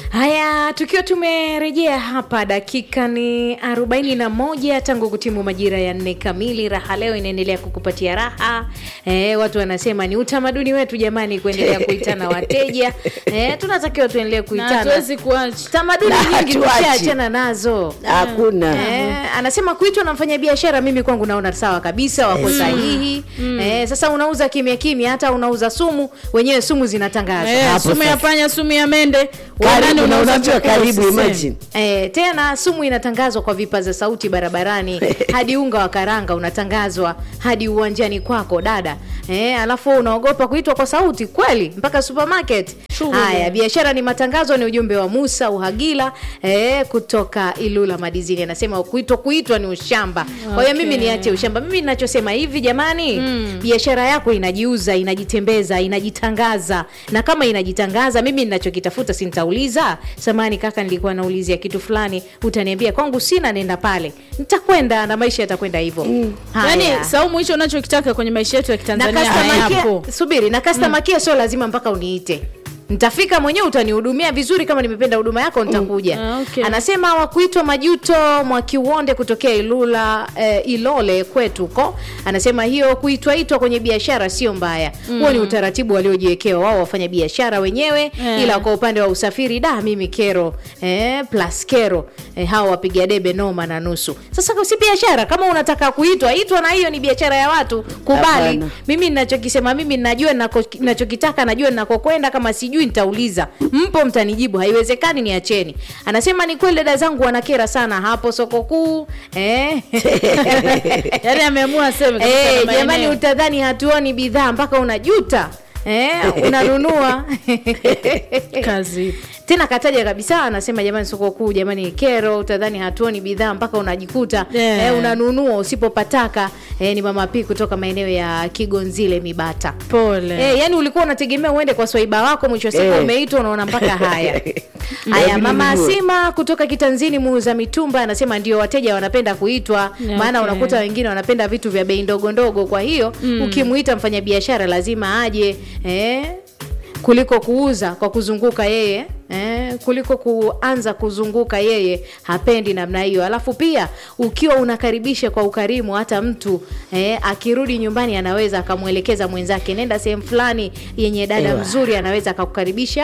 Haya, tukiwa tumerejea hapa, dakika ni 41 tangu kutimu majira ya nne kamili. Raha leo inaendelea kukupatia raha. E, watu wanasema ni utamaduni wetu jamani, kuendelea kuitana wateja. E, tunatakiwa tuendelee na kuitana. hatuwezi kuacha Tamaduni Na nyingi hatuachi. tushaachana nazo. hakuna Eh, anasema kuitwa na mfanyabiashara, mimi kwangu naona sawa kabisa, wako sahihi. Eh, sasa unauza kimya kimya, hata unauza sumu, wenyewe sumu zinatangazwa Eh, Hapo sumu ya sasa. panya sumu ya mende Karibu, Wanani na unauza unaambiwa chakula karibu, usiseme. imagine. Eh, tena sumu inatangazwa kwa vipaza sauti barabarani hadi unga wa karanga unatangazwa hadi uwanjani kwako dada. Eh, alafu unaogopa kuitwa kwa sauti kweli mpaka supermarket. Shughuli. Haya, biashara ni matangazo, ni ujumbe wa Musa Uhagila eh, kutoka Ilula Madizini. Anasema kuitwa kuitwa ni ushamba. Kwa hiyo Okay. mimi niache ushamba. Mimi ninachosema hivi jamani, biashara yako inajiuza, inajitembeza, inajitangaza. Na kama inajitangaza, mimi ninachokitafuta si nitauliza, samani kaka, nilikuwa naulizia kitu fulani, utaniambia kwangu sina, nenda pale. Nitakwenda na maisha yatakwenda hivyo. Haya. yani saumu hicho unachokitaka kwenye maisha yetu ya na kitanzania customer hayapo care, subiri na customer care sio lazima mpaka uniite nitafika mwenyewe utanihudumia vizuri kama nimependa huduma yako nitakuja Ah, okay. anasema wakuitwa majuto mwakiuonde kutokea ilula eh, ilole kwetu ko anasema hiyo kuitwaitwa kwenye biashara sio mbaya huo ni utaratibu waliojiwekewa wao wafanya biashara wenyewe Eh. ila kwa upande wa usafiri da mimi kero eh, plus kero eh, hao wapiga debe noma na nusu sasa si biashara kama unataka kuitwa itwa na hiyo ni biashara ya watu kubali Hapana. mimi ninachokisema mimi najua ninako- ninachokitaka najua ninakokwenda kama sijui nitauliza mpo mtanijibu haiwezekani niacheni anasema ni kweli dada zangu wanakera sana hapo soko kuu eh. yani ameamua aseme kabisa Eh, na jamani maeneo. utadhani hatuoni bidhaa mpaka unajuta eh, unanunua kazi tena kataja kabisa anasema jamani soko kuu jamani kero utadhani hatuoni bidhaa mpaka unajikuta Yeah. eh, unanunua usipopataka eh, ni mama P kutoka maeneo ya kigonzile mibata pole Eh, yani ulikuwa unategemea uende kwa swaiba wako mwisho wa siku Eh. umeitwa unaona mpaka haya haya Inabidi mama nijue. asima kutoka kitanzini muuza mitumba anasema ndio wateja wanapenda kuitwa Yeah, maana okay. unakuta wengine wanapenda vitu vya bei ndogo ndogo kwa hiyo ukimuita mfanyabiashara lazima aje eh, kuliko kuuza kwa kuzunguka yeye Eh, kuliko kuanza kuzunguka yeye hapendi namna hiyo alafu pia ukiwa unakaribisha kwa ukarimu hata mtu eh, akirudi nyumbani anaweza akamwelekeza mwenzake nenda sehemu fulani yenye dada Ewa. mzuri anaweza akakukaribisha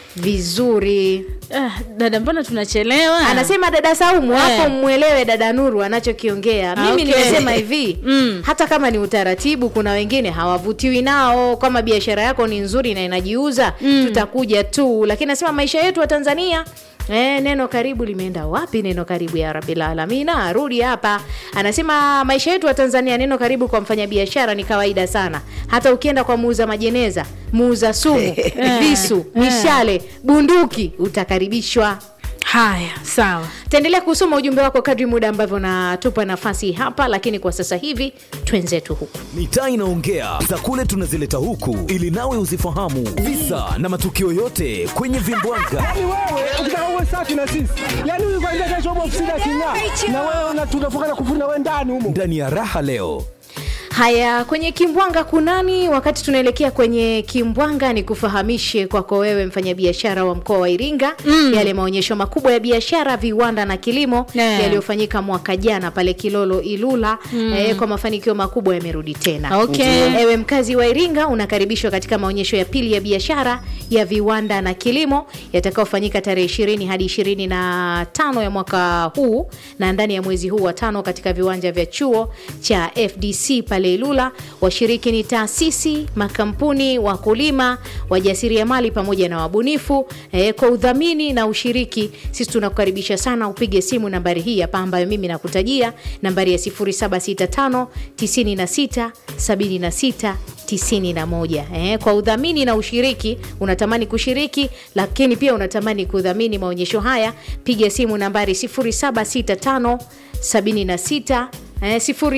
vizuri ah, dada mbona tunachelewa anasema dada Saumu Eh. hapo mwelewe dada Nuru anachokiongea. Ah, Mimi okay. nimesema hivi Mm. hata kama ni utaratibu, kuna wengine hawavutiwi nao. Kama biashara yako ni nzuri na inajiuza tutakuja tu, lakini nasema maisha yetu wa Tanzania Eh, neno karibu limeenda wapi? Neno karibu ya Rabbil Alamina, rudi hapa. Anasema maisha yetu wa Tanzania, neno karibu kwa mfanyabiashara ni kawaida sana. Hata ukienda kwa muuza majeneza, muuza sumu, visu, mishale, bunduki, utakaribishwa. haya sawa taendelea kusoma ujumbe wako kadri muda ambavyo natupa nafasi hapa lakini kwa sasa hivi twenzetu huku mitaa inaongea za kule tunazileta huku ili nawe uzifahamu visa na matukio yote kwenye vimbwanga Yaani wewe ukitaka uwe safi na sisi, yaani huyu kwanza kesho upo ofisini aking'aa, na wewe una- tunafunga na kufuna wewe ndani humo. ndani ya raha leo haya kwenye kimbwanga kunani wakati tunaelekea kwenye kimbwanga ni kufahamishe kwako wewe mfanyabiashara wa mkoa wa iringa mm. yale maonyesho makubwa ya biashara viwanda na kilimo Yeah. yaliyofanyika mwaka jana pale kilolo ilula mm. eh, kwa mafanikio makubwa yamerudi tena Okay. Ewe mkazi wa Iringa unakaribishwa katika maonyesho ya pili ya biashara ya viwanda na kilimo yatakayofanyika tarehe 20 hadi 25 ya mwaka huu na ndani ya mwezi huu wa tano katika viwanja vya chuo cha FDC pale Ilula. Washiriki ni taasisi, makampuni, wakulima, wajasiriamali pamoja na wabunifu. E, kwa udhamini na ushiriki, sisi tunakukaribisha sana upige simu nambari hii hapa ambayo mimi nakutajia, nambari ya 0765 96 76 91. Eh, kwa udhamini na ushiriki, unatamani kushiriki lakini pia unatamani kudhamini maonyesho haya, piga simu nambari 0765 76 eh,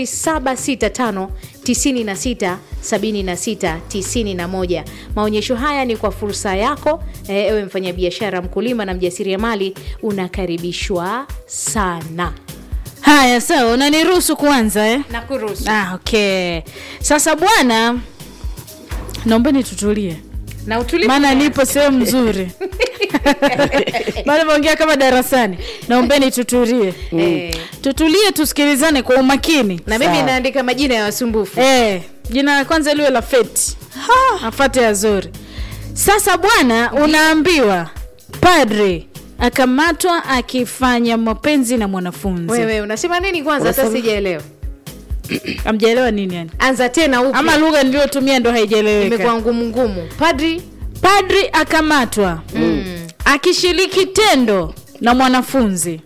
0765 96 76 91. Maonyesho haya ni kwa fursa yako eh, ewe mfanyabiashara, mkulima na mjasiriamali, unakaribishwa sana. haya sawa unaniruhusu kuanza eh? Nakuruhusu. ah, okay sasa bwana naombeni tutulie Na utulivu maana gani? nipo sehemu nzuri Bado meongea kama darasani. Naombeni tutulie. Eh. Tutulie tusikilizane kwa umakini. na mimi Sawa. naandika majina ya wasumbufu Eh, jina la kwanza liwe la Feti. Afate Azori. Sasa bwana, unaambiwa padre akamatwa akifanya mapenzi na mwanafunzi. wewe unasema nini kwanza hata Unasema- sijaelewa Amjaelewa nini yani? anza tena upya Ama lugha niliyotumia ndo haijaeleweka. imekuwa ngumu ngumu padri Padri akamatwa akishiriki tendo na mwanafunzi.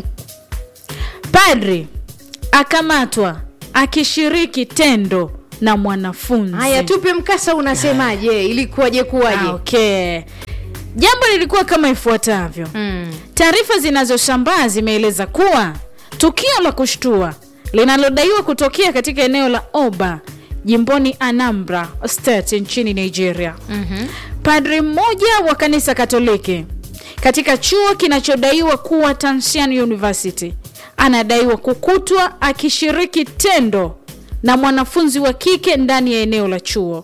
Padri akamatwa akishiriki tendo na mwanafunzi. haya tupe mkasa unasemaje ilikuwaje kuwaje Ah, okay. Jambo lilikuwa kama ifuatavyo. mm. Taarifa zinazosambaa zimeeleza kuwa tukio la kushtua linalodaiwa kutokea katika eneo la Oba jimboni Anambra State nchini Nigeria. Mhm. Padri mmoja wa kanisa Katoliki katika chuo kinachodaiwa kuwa Tansian University anadaiwa kukutwa akishiriki tendo na mwanafunzi wa kike ndani ya eneo la chuo.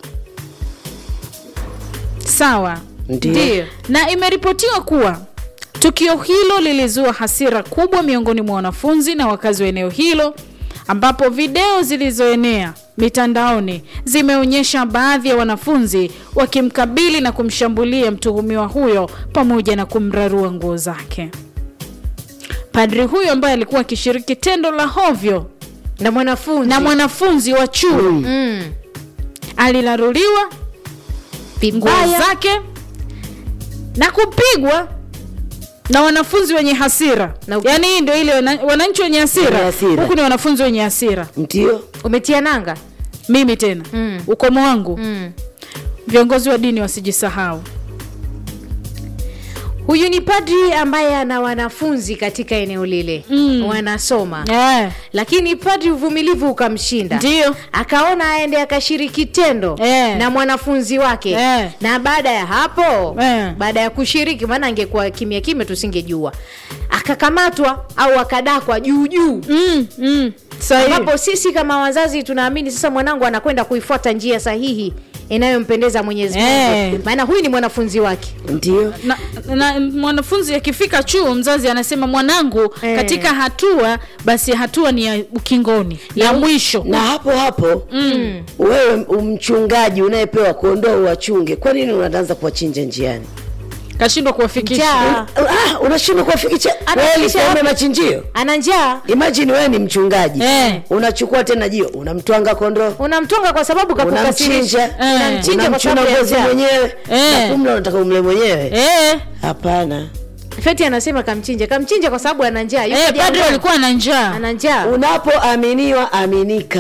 Sawa. Ndio. Ndio. Na imeripotiwa kuwa tukio hilo lilizua hasira kubwa miongoni mwa wanafunzi na wakazi wa eneo hilo, ambapo video zilizoenea mitandaoni zimeonyesha baadhi ya wanafunzi wakimkabili na kumshambulia mtuhumiwa huyo pamoja na kumrarua nguo zake. Padri huyo ambaye alikuwa akishiriki tendo la hovyo na mwanafunzi na mwanafunzi wa chuo mm. alilaruliwa nguo vibaya zake na kupigwa na wanafunzi wenye hasira Na- yaani hii ndio ile wana- wananchi wenye hasira Wenye hasira. huku ni wanafunzi wenye hasira ndio umetia nanga mimi tena Mm. ukomo wangu mm. viongozi wa dini wasijisahau huyu ni padri ambaye ana wanafunzi katika eneo lile Mm. wanasoma Eh, lakini padri uvumilivu ukamshinda Ndio. akaona aende akashiriki tendo Eh. na mwanafunzi wake Eh. na baada ya hapo Eh. baada ya kushiriki maana angekuwa kimya kimya tusingejua akakamatwa au akadakwa juu juu mm, mm, sahihi. ambapo sisi kama wazazi tunaamini sasa mwanangu anakwenda kuifuata njia sahihi inayompendeza mwenyezi mungu Eh. maana huyu ni mwanafunzi wake ndio na, na mwanafunzi akifika chuo mzazi anasema mwanangu Eh. katika hatua basi hatua ni ya ukingoni ya mwisho na hapo hapo mm. wewe mchungaji unayepewa kondoo wachunge kwa nini unaanza kuwachinja njiani kashindwa kuwafikisha Njaa. ah, unashindwa kuwafikisha Anafikisha wewe lisome wapi? machinjio ana njaa imagine wewe ni mchungaji Eh. unachukua tena jio unamtwanga kondoo unamtonga kwa sababu kakukasirisha unamchinja Eh. unamchinja kwa unamchuna sababu ya ngozi njaa mwenyewe Eh. na kumla unataka umle mwenyewe eh, hapana feti anasema kamchinja kamchinja kwa sababu ana njaa Yuko eh, padri jangwani. alikuwa na njaa ana njaa unapoaminiwa aminika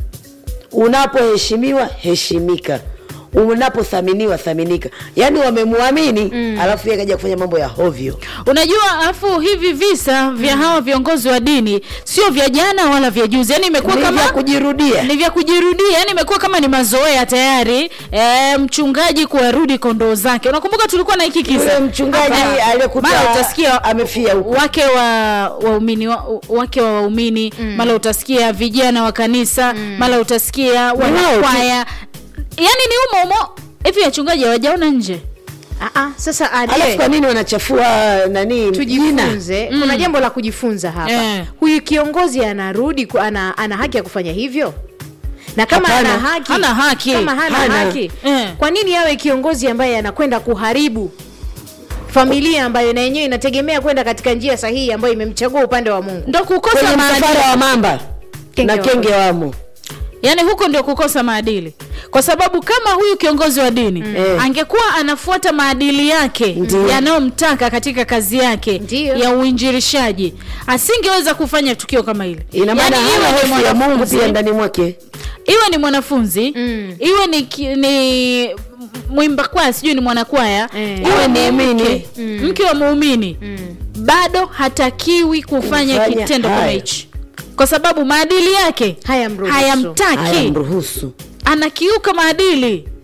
unapoheshimiwa heshimika unapothaminiwa thaminika yaani wamemwamini mm. alafu yeye kaja kufanya mambo ya hovyo unajua afu hivi visa vya hawa viongozi wa dini sio vya jana wala vya juzi yani imekuwa Ni kama vya kujirudia ni vya kujirudia yani imekuwa kama ni mazoea tayari e, mchungaji kuwarudi kondoo zake unakumbuka tulikuwa na hiki kisa yule mchungaji Hapa, aliyekuta mara utasikia amefia huko wake wa waumini wa, wake wa waumini mm. mara utasikia vijana wa kanisa mm. mara utasikia wao tu. wanakwaya yani ni umo umo hivi wachungaji hawajaona nje Ah, ah, sasa alafu ade kwa nini wanachafua nani jina tujifunze kuna jambo la kujifunza hapa Eh. huyu kiongozi anarudi ku- ana, ana haki ya kufanya hivyo na kama Hapana, ana haki hana haki. kama hana, Hana. haki Eh. kwa nini awe kiongozi ambaye anakwenda kuharibu familia ambayo na yenyewe inategemea kwenda katika njia sahihi ambayo imemchagua upande wa mungu ndo kukosa kwenye maadili msafara wa mamba Kenge na wamo. kenge wamo yaani huko ndio kukosa maadili kwa sababu kama huyu kiongozi wa dini mm. Eh. angekuwa anafuata maadili yake Ndiyo. yanayomtaka katika kazi yake Ndiyo. ya uinjirishaji asingeweza kufanya tukio kama hili ina maana Yaani iwe hana ni hofu ya mungu mwanafunzi- pia ndani mwake iwe ni mwanafunzi Mm. iwe ni, ki- ni mwimba kwaya sijui ni mwanakwaya Eh. iwe ni Muumini. mke mke wa muumini bado hatakiwi kufanya Kufanya kitendo kama haya. hichi kwa sababu maadili yake Hayamruhusu. hayamtaki haya mruhusu anakiuka maadili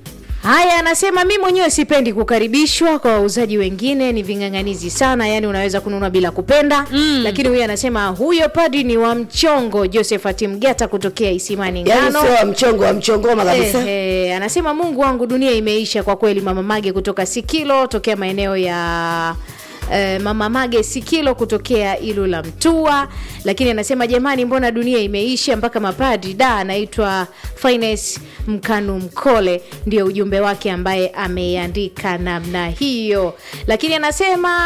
Haya, anasema mi mwenyewe sipendi kukaribishwa kwa wauzaji wengine, ni ving'ang'anizi sana, yani unaweza kununua bila kupenda mm. Lakini huyu anasema huyo padri ni wa mchongo. Josephat Mgeta kutokea Isimani yaani Ngano. sio wa mchongo wa mchongoma kabisa Eh, eh, anasema Mungu wangu, dunia imeisha kwa kweli. Mama Mage kutoka Sikilo, tokea maeneo ya eh, Mama Mage Sikilo kutokea Ilula Mtua, lakini anasema jamani, mbona dunia imeisha mpaka mapadri da. Anaitwa Finance Mkanu Mkole, ndio ujumbe wake ambaye ameandika namna hiyo, lakini anasema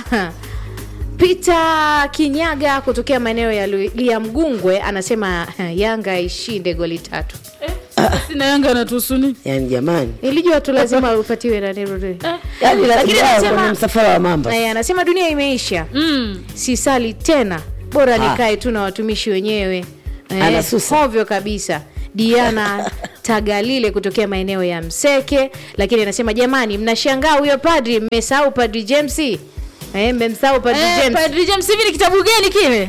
Peter Kinyaga kutokea maeneo ya Lu- Liamgungwe anasema Yanga ishinde goli tatu. sina yanga anatuhusu nini yaani jamani Nilijua tu lazima upatiwe na neno tu. yaani Lakini lazima anasema- kwenye msafara wa mamba Eh, anasema dunia imeisha, mm. sisali tena, bora Ah. nikae tu na watumishi wenyewe. Anasusa. hovyo kabisa. Diana Tagalile kutokea maeneo ya Mseke, lakini anasema jamani, mnashangaa huyo padri, mmesahau padri James eh, mmemsahau padri Eh, James. Padri James hivi ni kitabu gani kile?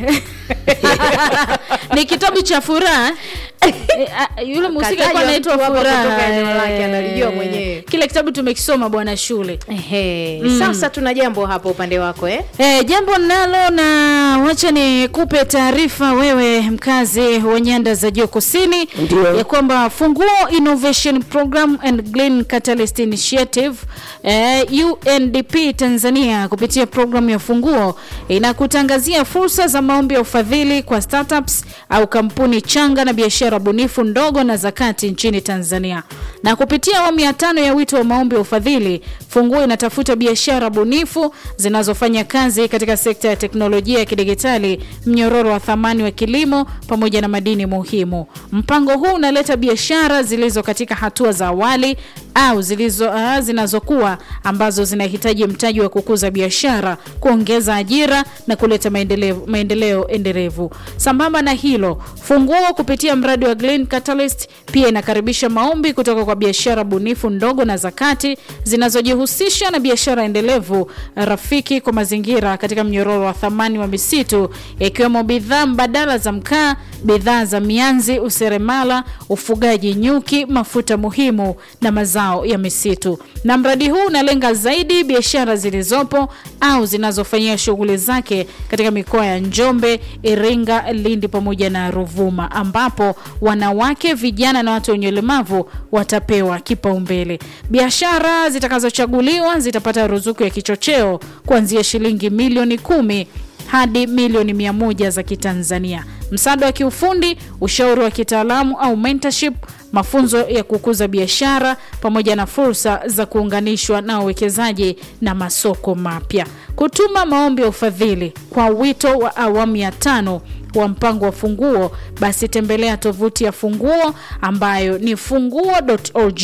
ni kitabu cha furaha. Eh, ah, Yule mhusika alikuwa Katajwa anaitwa mtu hapa Furaha. kutoka eneo lake, eh. analijua mwenyewe. Kile kitabu tumekisoma bwana shule. Ehe, sasa tuna jambo hapo upande wako eh? Eh, jambo nalo na wacha nikupe taarifa wewe mkazi wa nyanda za juu kusini Ndio. ya kwamba Funguo Innovation Program and Green Catalyst Initiative eh, UNDP Tanzania kupitia programu ya Funguo inakutangazia fursa za maombi ya ufadhili kwa startups au kampuni changa na biashara bunifu ndogo na za kati nchini Tanzania. Na kupitia awamu ya tano ya wito wa maombi ya ufadhili, Funguo inatafuta biashara bunifu zinazofanya kazi katika sekta ya teknolojia ya kidigitali, mnyororo wa thamani wa kilimo pamoja na madini muhimu. Mpango huu unaleta biashara zilizo katika hatua za awali au zilizo uh, zinazokuwa ambazo zinahitaji mtaji wa kukuza biashara, kuongeza ajira na kuleta maendeleo, maendeleo endelevu. Sambamba na hilo, Funguo kupitia mradi wa Green Catalyst pia inakaribisha maombi kutoka kwa biashara bunifu ndogo na zakati zinazojihusisha na biashara endelevu rafiki kwa mazingira katika mnyororo wa thamani wa misitu ikiwemo bidhaa mbadala za mkaa, bidhaa za mianzi, useremala, ufugaji nyuki, mafuta muhimu na mazao ya misitu. Na mradi huu unalenga zaidi biashara zilizopo au zinazofanyia shughuli zake katika mikoa ya Njombe, Iringa, Lindi pamoja na Ruvuma ambapo wanawake, vijana na watu wenye ulemavu watapewa kipaumbele. Biashara zitakazochaguliwa zitapata ruzuku ya kichocheo kuanzia shilingi milioni kumi hadi milioni mia moja za Kitanzania, msaada wa kiufundi, ushauri wa kitaalamu au mentorship, mafunzo ya kukuza biashara pamoja na fursa za kuunganishwa na wawekezaji na masoko mapya. Kutuma maombi ya ufadhili kwa wito wa awamu ya tano wa mpango wa Funguo, basi tembelea tovuti ya Funguo ambayo ni funguo.org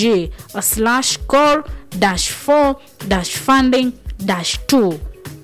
slash core 4 funding 2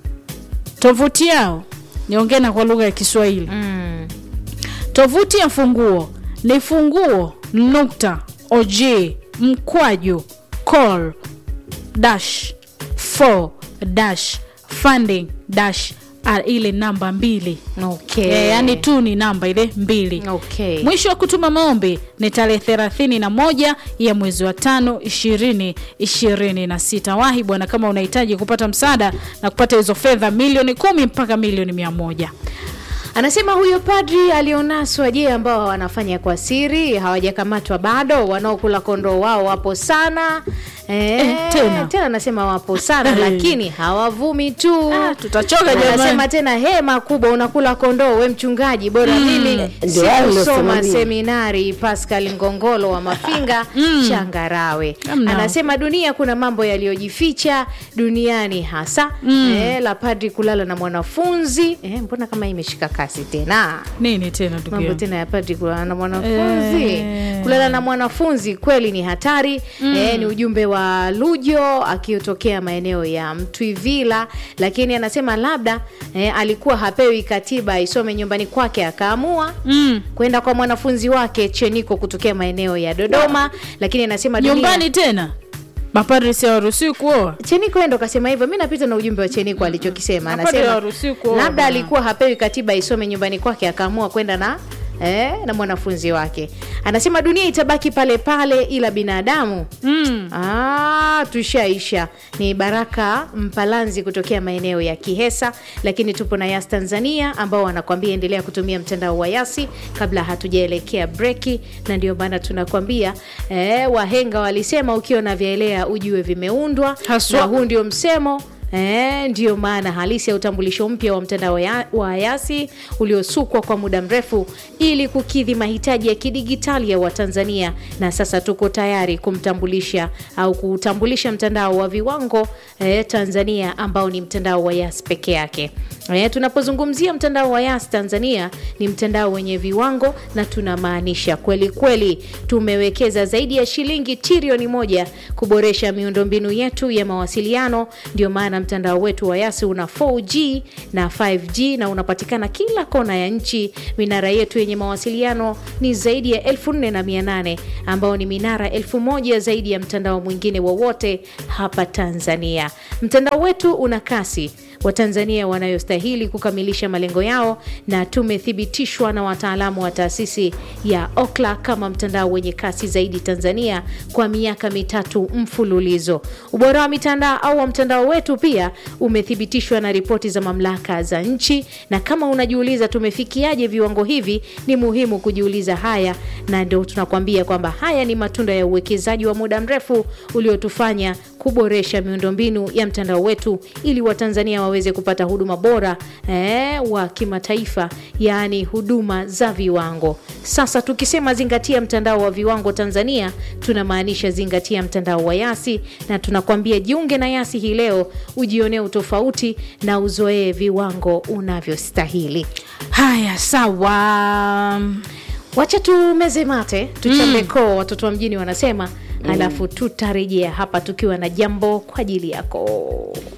tovuti yao niongee na kwa lugha ya Kiswahili mm. Tovuti ya Funguo ni funguo nukta og mkwaju call dash 4 dash funding dash ah, ile namba mbili Okay. e, yani tu ni namba ile mbili Okay. mwisho wa kutuma maombi ni tarehe thelathini na moja ya mwezi wa tano ishirini ishirini na sita wahi bwana kama unahitaji kupata msaada na kupata hizo fedha milioni kumi mpaka milioni mia moja Anasema huyo padri alionaswa, je, ambao wanafanya kwa siri hawajakamatwa bado? Wanaokula kondoo wao wapo sana eh, Eh, tena. tena anasema wapo sana lakini hawavumi tu. Ah, tutachoka Anasema jamani. tena hema kubwa, unakula kondoo we mchungaji, bora mimi Ndio hayo sikusoma niliosimamia. seminari. Pascal Ngongolo wa Mafinga Changarawe Amna. anasema dunia kuna mambo yaliyojificha duniani hasa eh, la padri kulala na mwanafunzi eh, mbona kama imeshika kasi tena nini tena ndugu mambo yangu? tena ya padri kulala na mwanafunzi Eh. kulala na mwanafunzi kweli ni hatari eh, ni ujumbe wa lujo akitokea maeneo ya mtwivila lakini anasema labda eh, alikuwa hapewi katiba aisome nyumbani kwake akaamua Mm. kwenda kwa mwanafunzi wake cheniko kutokea maeneo ya dodoma lakini anasema dunia- nyumbani tena mapadri si hawaruhusiwi kuoa Cheniko yeye ndo kasema hivyo. Mi napita na ujumbe wa Cheniko alichokisema, Mapadri anasema hawaruhusiwi kuoa labda bwana. alikuwa hapewi katiba isome nyumbani kwake, akaamua kwenda na eh, na mwanafunzi wake anasema dunia itabaki pale pale ila binadamu mm. Ah, tushaisha. Ni Baraka Mpalanzi kutokea maeneo ya Kihesa, lakini tupo na Yas Tanzania ambao wanakwambia endelea kutumia mtandao wa Yasi kabla hatujaelekea breki, na ndio maana tunakwambia eh, wahenga walisema ukiona vyaelea ujue vimeundwa, Haswa. na huu ndio msemo E, ndiyo maana halisi ya utambulisho mpya wa mtandao ya, wa Yasi uliosukwa kwa muda mrefu ili kukidhi mahitaji ya kidigitali ya Watanzania, na sasa tuko tayari kumtambulisha au kuutambulisha mtandao wa viwango e, Tanzania ambao ni mtandao wa Yas peke yake. E, tunapozungumzia mtandao wa Yas Tanzania ni mtandao wenye viwango na tunamaanisha kweli kweli. Tumewekeza zaidi ya shilingi trilioni moja kuboresha miundombinu yetu ya mawasiliano. Ndio maana mtandao wetu wa Yas una 4G na 5G na unapatikana kila kona ya nchi. Minara yetu yenye mawasiliano ni zaidi ya 4800 ambao ni minara 1000 zaidi ya mtandao mwingine wowote hapa Tanzania. Mtandao wetu una kasi Watanzania wanayostahili kukamilisha malengo yao, na tumethibitishwa na wataalamu wa taasisi ya Okla kama mtandao wenye kasi zaidi Tanzania kwa miaka mitatu mfululizo. Ubora wa mitandao au wa mtandao wetu pia umethibitishwa na ripoti za mamlaka za nchi, na kama unajiuliza tumefikiaje viwango hivi, ni muhimu kujiuliza haya, na ndio tunakwambia kwamba haya ni matunda ya uwekezaji wa muda mrefu uliotufanya kuboresha miundombinu ya mtandao wetu ili Watanzania waweze kupata huduma bora eh, wa kimataifa, yaani huduma za viwango. Sasa tukisema zingatia mtandao wa viwango Tanzania, tunamaanisha zingatia mtandao wa Yasi, na tunakwambia jiunge na Yasi hii leo, ujionee utofauti na uzoee viwango unavyostahili. haya sawa Wacha tumeze mate, tuchambe koo, watoto wa mjini wanasema, halafu tutarejea hapa tukiwa na jambo kwa ajili yako.